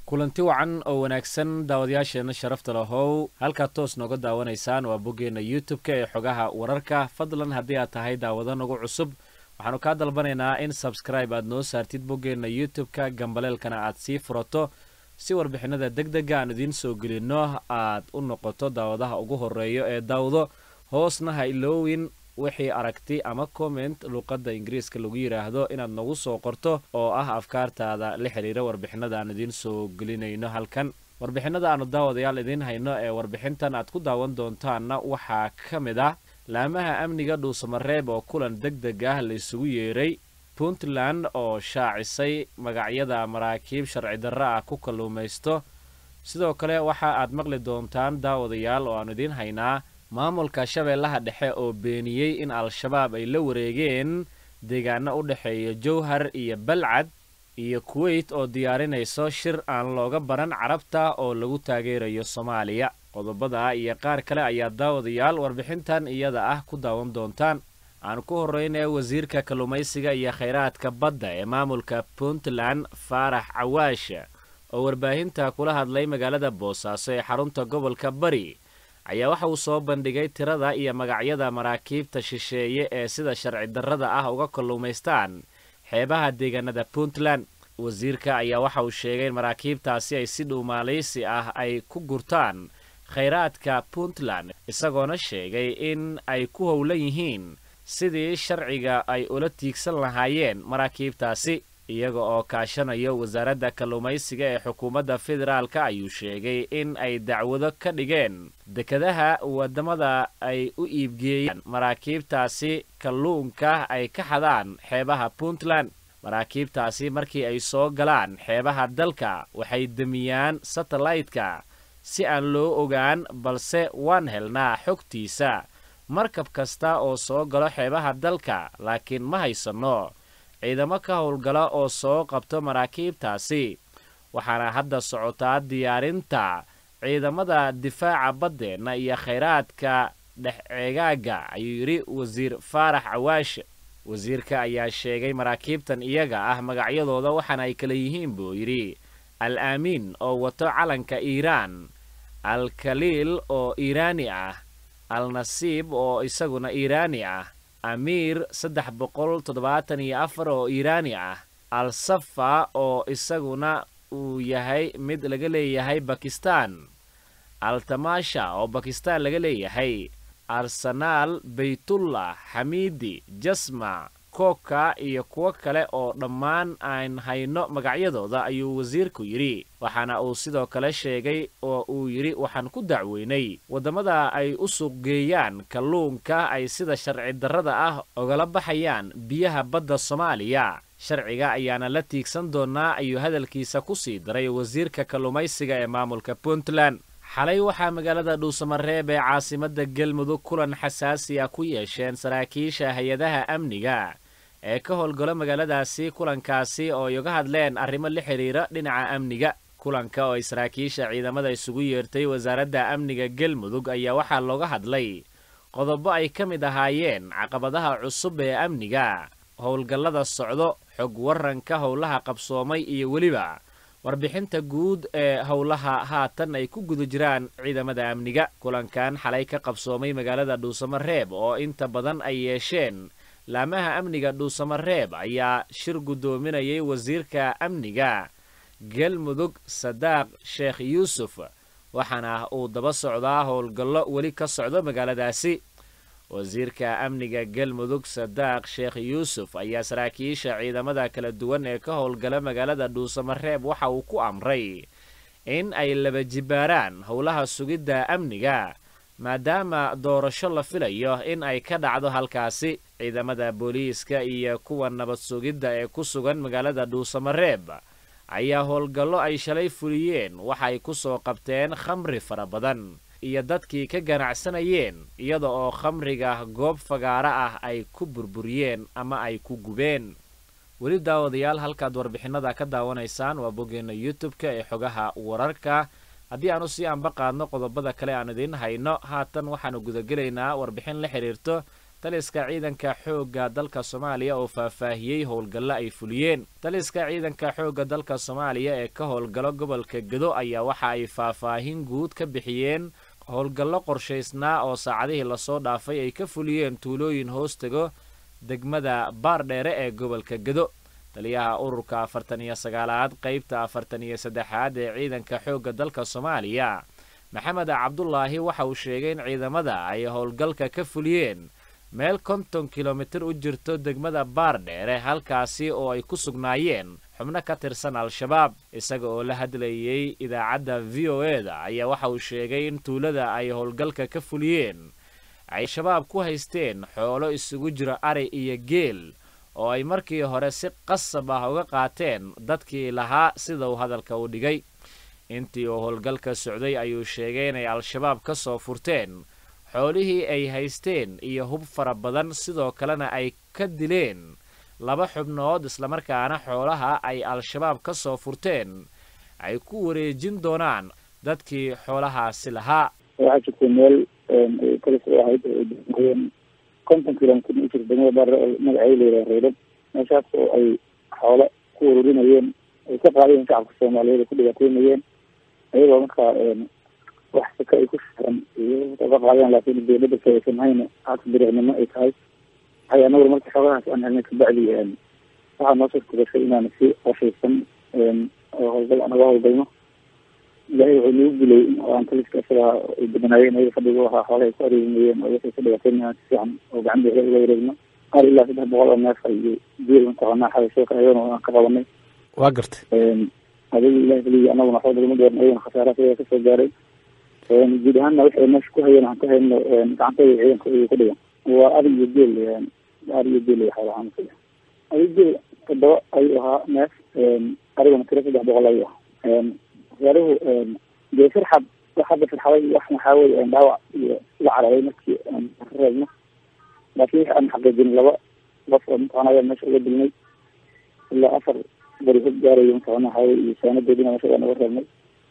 kulanti wacan oo wanaagsan daawadayaasheenna sharafta lahow halkaad toos nooga daawanaysaan waa boggeenna youtub-ka ee xogaha wararka fadlan haddii aad tahay daawado nagu cusub waxaanu kaa dalbanaynaa in sabscribe aad noo saartid boggeenna youtub-ka gambaleelkana aad sii furato si warbixinada deg dega aan idiin soo gelinno aad u noqoto daawadaha ugu horeeyo ee daawdo hoosna ha iloowin wixii aragti ama comment luuqadda ingiriiska lagu yidhaahdo inaad nagu soo qorto oo ah afkaartaada la xidhiira warbixinada aan idiin soo gelinayno halkan warbixinada aanu daawadayaal idiin hayno ee warbixintan aad ku daawan doontaanna waxaa ka mid ah laamaha amniga dhuusamareeb oo kulan deg deg ah la isugu yeeray puntland oo shaacisay magacyada maraakiib sharci darro ah ku kalluumaysto sidoo kale waxa aad maqli doontaan daawadayaal oo aanu idiin haynaa maamulka shabeellaha dhexe oo beeniyey in al-shabaab ay la wareegeen deegaano u dhexeeya jowhar iyo balcad iyo kuweyt oo diyaarinayso shir aan looga baran carabta oo lagu taageerayo soomaaliya qodobada iyo qaar kale ayaa daawadayaal warbixintan iyada ah ku daawan doontaan aan ku horreynaya wasiirka kalluumaysiga iyo khayraadka badda ee maamulka puntland faarax cawaash oo warbaahinta kula hadlay magaalada boosaaso ee xarunta gobolka bari ayaa waxa uu soo bandhigay tirada iyo magacyada maraakiibta shisheeye ee sida sharci darrada ah uga kalluumaystaan xeebaha deegaanada puntland wasiirka ayaa waxa uu sheegay in maraakiibtaasi ay si dhuumaalaysi ah ay ku gurtaan khayraadka puntland isagoona sheegay in ay ku howlan yihiin sidii sharciga ay ula tiigsan lahaayeen maraakiibtaasi iyaga oo kaashanayo wasaaradda kalluumaysiga ee xukuumadda federaalka ayuu sheegay in ay dacwado ka dhigeen dekadaha waddamada ay u iibgeeyaan maraakiibtaasi kalluunka ay ka xadaan xeebaha puntland maraakiibtaasi markii ay soo galaan xeebaha dalka waxay demiyaan satellaytka si aan loo ogaan balse waan helnaa xogtiisa markab kasta oo soo galo xeebaha dalka laakiin ma haysanno ciidamo ka howlgala oo soo qabto maraakiibtaasi waxaana hadda socotaa diyaarinta ciidamada difaaca baddeenna iyo khayraadka dhex ceegaaga ayuu yidhi wasiir faarax cawaash wasiirka ayaa sheegay maraakiibtan iyaga ah magacyadooda waxaana ay kala yihiin buu yidhi al aamiin oo wato calanka iiraan al kaliil oo iiraani ah al nasiib oo isaguna iiraani ah amiir saddex boqol toddobaatan iyo afar oo iiraani ah al safa oo isaguna uu yahay mid laga leeyahay bakistan al tamaasha oo bakistan laga leeyahay arsenaal baytullah xamiidi jasma koka iyo kuwo kale oo dhammaan aan hayno magacyadooda ayuu wasiirku yidhi waxaana uu sidoo kale sheegay oo uu yidhi waxaan ku dacweynay waddamada ay u suuqgeeyaan kalluunka ay sida sharci darrada ah ogala baxayaan biyaha badda soomaaliya sharciga ayaana la tiigsan doonaa ayuu hadalkiisa ku sii daray wasiirka kalluumaysiga ee maamulka puntland xalay waxaa magaalada dhuusamareeb ee caasimadda galmudug kulan xasaasi ah ku yeesheen saraakiisha hay-adaha amniga ee ka howlgalo magaaladaasi kulankaasi oo ay uga hadleen arrimo la xidhiira dhinaca amniga kulanka oo ay saraakiisha ciidamada isugu yeertay wasaaradda amniga galmudug ayaa waxaa looga hadlay qodobo ay ka mid ahaayeen caqabadaha cusub ee amniga howlgallada socdo xog waranka howlaha qabsoomay iyo weliba warbixinta guud ee howlaha haatan ay ku guda jiraan ciidamada amniga kulankan xalay ka qabsoomay magaalada dhuusamareeb oo inta badan ay yeesheen laamaha amniga dhuusamareeb ayaa shir guddoominayay wasiirka amniga galmudug sadaaq sheekh yuusuf waxaana uu daba socdaa howlgallo weli ka socdo magaaladaasi wasiirka amniga galmudug sadaaq sheekh yuusuf ayaa saraakiisha ciidamada kala duwan ee ka howlgala magaalada dhuusamareeb waxa uu ku amray in ay laba jibaaraan howlaha sugidda amniga maadaama doorasho la filayo in ay ka dhacdo halkaasi ciidamada booliiska iyo kuwa nabad sugidda ee ku sugan magaalada dhuusamareeb ayaa howlgallo ay shalay fuliyeen waxay ku soo qabteen khamri fara badan iyo dadkii ka ganacsanayeen iyada oo khamriga goob fagaaro ah ay ku burburiyeen ama ay ku gubeen weli daawadayaal halkaad warbixinada ka daawanaysaan waa boggeenna youtub-ka ee xogaha wararka haddii aanu sii anba qaadno qodobada kale aan idiin hayno haatan waxaanu gudagelaynaa warbixin la xidhiirto taliska ciidanka xoogga dalka soomaaliya oo faahfaahiyey howlgallo ay fuliyeen taliska ciidanka xoogga dalka soomaaliya ee ka howlgalo gobolka gedo ayaa waxa ay faahfaahin guud ka bixiyeen howlgallo qorshaysnaa oo saacadihii lasoo dhaafay ay ka fuliyeen tuulooyin hoostego degmada baardheere ee gobolka gedo taliyaha ururka afartan iyo sagaalaad qaybta afartan iyo saddexaad ee ciidanka xoogga dalka soomaaliya maxamed cabdulaahi waxa uu sheegay in ciidamada ay howlgalka ka fuliyeen meel konton kilomitir u jirto degmada baardheere halkaasi oo ay ku sugnaayeen xubno ka tirsan al-shabaab isaga oo la hadlayey idaacadda v o e da ayaa waxa uu sheegay in tuulada ay howlgalka ka fuliyeen ay shabaab ku haysteen xoolo isugu jira ari iyo geel oo ay markii hore si qasab ah uga qaateen dadkii lahaa sida uu hadalka u dhigay intii uu howlgalka socday ayuu sheegay inay al-shabaab ka soo furteen xoolihii ay haysteen iyo hub fara badan sidoo kalena ay ka dileen laba xubnood islamarkaana xoolaha ay al-shabaab ka soo furteen ay ku wareejin doonaan dadkii xoolahaasi lahaa waxaa jirtay meel kalis u ahayd ooen konton kilomitr u jirta degmada baare oo magaceeda layidhaha reydhab meeshaas oo ay xoolo ku ururinayeen ay ka qaadayeen shacabka soomaaliyeed ay ku dhibaataynayeen ayagoo markaa wax saka ay ku saaran ka qaadeen laakiin dawladda saysan hayna hata biriicnimo ay tahay waxay anaguna marka xoogahaas aan helnay kabacdi waxaa noo suurtagashay inaan si qorshaysan oo howlgal anaga howlgalno ilaahay wuxuu nagu dilay aan taliska isaga ay badanaayeen ayaga fadhiga ahaa xoolaha ay ku areerinayeen oo waxay ka dhibaataynayaan si fiican oo gacan bixi uga wareegno qaar ilaa saddex boqol oo neef iyo geel mataqaanaa xabashooka ayagana aan ka qabanay waa gartay adiga ilahi kaliya anaguna waxba nagama dooran ayagana khasaaraha ayaga kasoo gaaray guud ahaanna waxay meesha ku hayeen aan ka hayno gacantooda ciidanka iyu ku dhigan waa ari iyo geel ari iyo geel xoolahaan ari geel todoba ayuu ahaa neef ariguna tiro saddex boqol ayuu ahaa wasaaruhu dee firxad hadda firxaday wax maxaa weye dhaawac iyo la cararay markii aan ka reebno laakiin wixi aan xaqiijin laba qof oo mataqana ayaa meesha uga dilnay ilaa afar bari hog gaarayo mataqana waxaa weye iyo saanadoodina meesha waan uga reebnay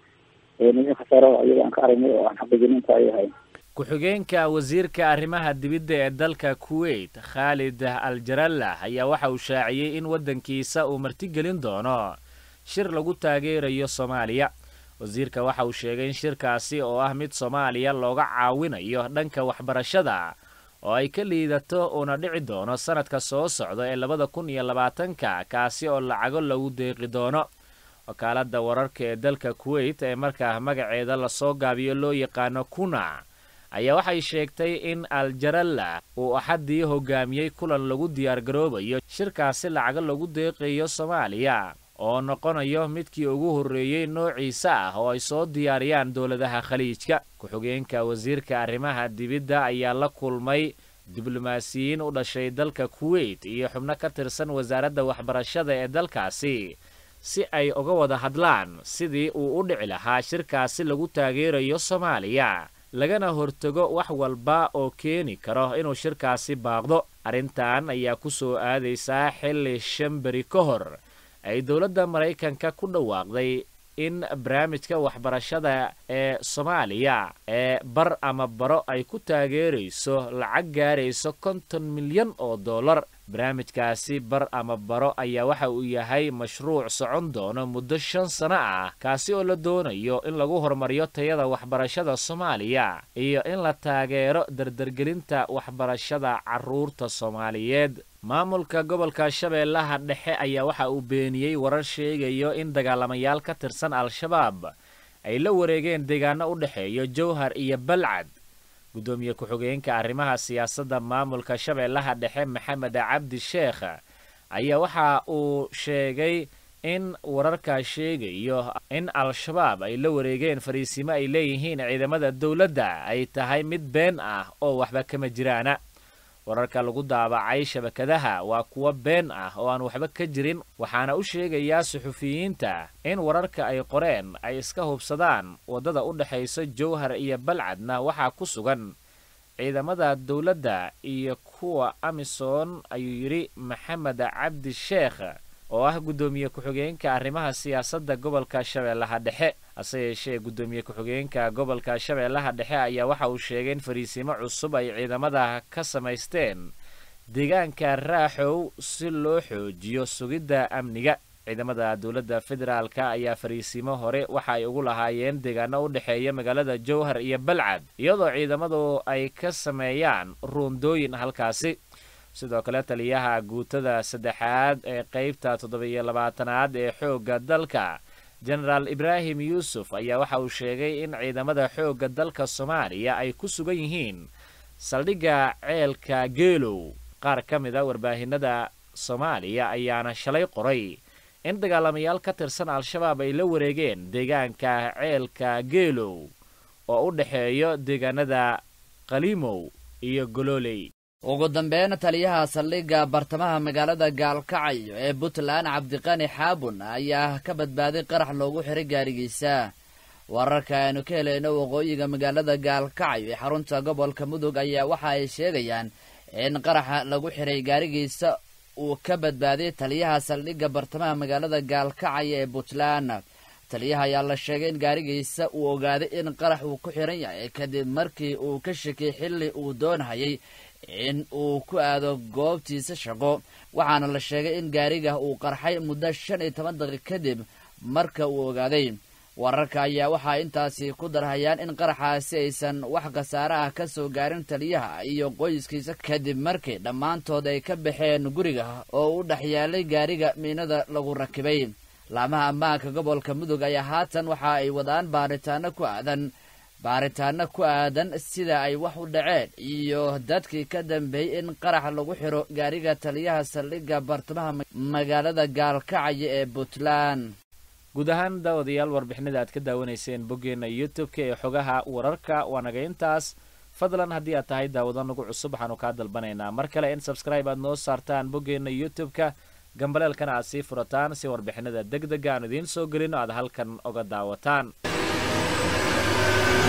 wixii khasaaraha ayaga aan ka aragnay oo aan xaqiijin inta ay ahayn ku-xigeenka wasiirka arrimaha dibidda ee dalka kuwait khaalid al jarallah ayaa waxa uu shaaciyey in waddankiisa uu martigelin doono shir lagu taageerayo soomaaliya wasiirka waxa uu sheegay in shirkaasi oo ah mid soomaaliya looga caawinayo dhanka waxbarashada oo ay ka liidato uuna dhici doono sannadka soo socda ee labada kun iyo labaatanka kaasi oo lacago lagu deeqi doono wakaaladda wararka ee dalka kuwait ee markaa magaceeda lasoo gaabiyo loo yaqaano kuna ayaa waxay sheegtay in aljaralla uu axaddii hogaamiyey kulan lagu diyaargaroobayo shirkaasi lacago lagu deeqayo soomaaliya oo noqonayo midkii ugu horreeyey noociisa ah oo ay soo diyaariyaan dowladaha khaliijka ku-xigeenka wasiirka arrimaha dibidda ayaa la kulmay diblomaasiyiin u dhashay dalka kuwait iyo xubno ka tirsan wasaaradda waxbarashada ee dalkaasi si ay uga wada hadlaan sidii uu u dhici lahaa shirkaasi lagu taageerayo soomaaliya lagana hortago wax walba oo keeni karo inuu shirkaasi baaqdo arrintan ayaa ku soo aadaysaa xilli shan beri ka hor ay dowladda maraykanka ku dhawaaqday in barnaamijka waxbarashada ee soomaaliya ee bar ama baro ay ku taageerayso lacag gaarayso konton milyan oo dollar barnaamijkaasi bar ama baro ayaa waxa uu yahay mashruuc socon doono muddo shan sano ah kaasi oo la doonayo in lagu horumariyo tayada waxbarashada soomaaliya iyo in la taageero dardargelinta waxbarashada carruurta soomaaliyeed maamulka gobolka shabeellaha dhexe ayaa waxa uu beeniyey warar sheegayo in dagaalamayaal ka tirsan al-shabaab ay la wareegeen deegaano u dhexeeyo jowhar iyo balcad guddoomiye ku-xigeenka arrimaha siyaasadda maamulka shabeellaha dhexe maxamed cabdi sheekh ayaa waxa uu sheegay in wararkaa sheegayo in al-shabaab ay la wareegeen fariisimo ay leeyihiin ciidamada dowladda ay tahay mid been ah oo waxba kama jiraana wararka lagu daabacay shabakadaha waa kuwo been ah oo aan waxba ka jirin waxaana u sheegayaa suxufiyiinta in wararka ay qoreen ay iska hubsadaan waddada u dhexaysa jowhar iyo balcadna waxaa ku sugan ciidamada dowladda iyo kuwa amisom ayuu yidhi maxamed cabdi sheekh oo ah guddoomiye ku-xigeenka arrimaha siyaasadda gobolka shabeellaha dhexe hase yeeshee guddoomiye ku-xigeenka gobolka shabeellaha dhexe ayaa waxa uu sheegay in fariisiimo cusub ay ciidamada ka samaysteen deegaanka raaxow si loo xoojiyo sugidda amniga ciidamada dowladda federaalka ayaa fariisiimo hore waxa ay ugu lahaayeen deegaano u dhexeeya magaalada jowhar iyo balcad iyadoo ciidamadu ay ka sameeyaan ruundooyin halkaasi sidoo kale taliyaha guutada saddexaad ee qeybta toddoba-iyo labaatanaad ee xoogga dalka jenaraal ibraahim yuusuf ayaa waxa uu sheegay in ciidamada xoogga dalka soomaaliya ay ku sugan yihiin saldhigga ceelka geelow qaar ka mid a warbaahinada soomaaliya ayaana shalay qoray in dagaalamayaal ka tirsan al-shabaab ay la wareegeen deegaanka ceelka geelow oo u dhexeeyo deegaanada qalimow iyo gololey ugu dambeyn taliyaha saldhigga bartamaha magaalada gaalkacyo ee puntland cabdiqani xaabun ayaa ka badbaaday qarax loogu xiray gaarigiisa wararka aynu ka helayno waqooyiga magaalada gaalkacyo ee xarunta gobolka mudug ayaa waxa ay sheegayaan in qaraxa lagu xiray gaarigiisa uu ka badbaaday taliyaha saldhigga bartamaha magaalada gaalkacyo ee puntland taliyaha ayaa la sheegay in gaarigiisa uu ogaaday in qarax uu ku xiran yahay kadib markii uu ka shakiyay xilli uu doonhayay in uu ku aado goobtiisa shaqo waxaana la sheegay in gaariga uu qarxay muddo shan iyo toban daqiiq kadib marka uu ogaaday wararka ayaa waxaa intaasi ku darhayaan in qaraxaasi aysan wax khasaare ah ka soo gaarin taliyaha iyo qoyskiisa kadib markii dhammaantood ay ka baxeen guriga oo u dhex yaalay gaariga miinada lagu rakibay laamaha ammaanka gobolka mudug ayaa haatan waxa ay wadaan baaritaano ku aadan baaritaano ku aadan sida ay wax u dhaceen iyo dadkii ka dambeeyey in qarax lagu xiro gaariga taliyaha saldhigga bartamaha magaalada gaalkacyo ee puntland guud ahaan daawadayaal warbixinada aad ka daawanayseen boggeenna youtube-ka ee xogaha wararka waa naga intaas fadlan haddii aad tahay daawado nagu cusub waxaanu kaa dalbanaynaa mar kale in sabscribe aad noo saartaan boggeenna youtube-ka gambaleelkana aad sii furataan si warbixinada deg dega aan idiin soo gelino aad halkan oga daawataan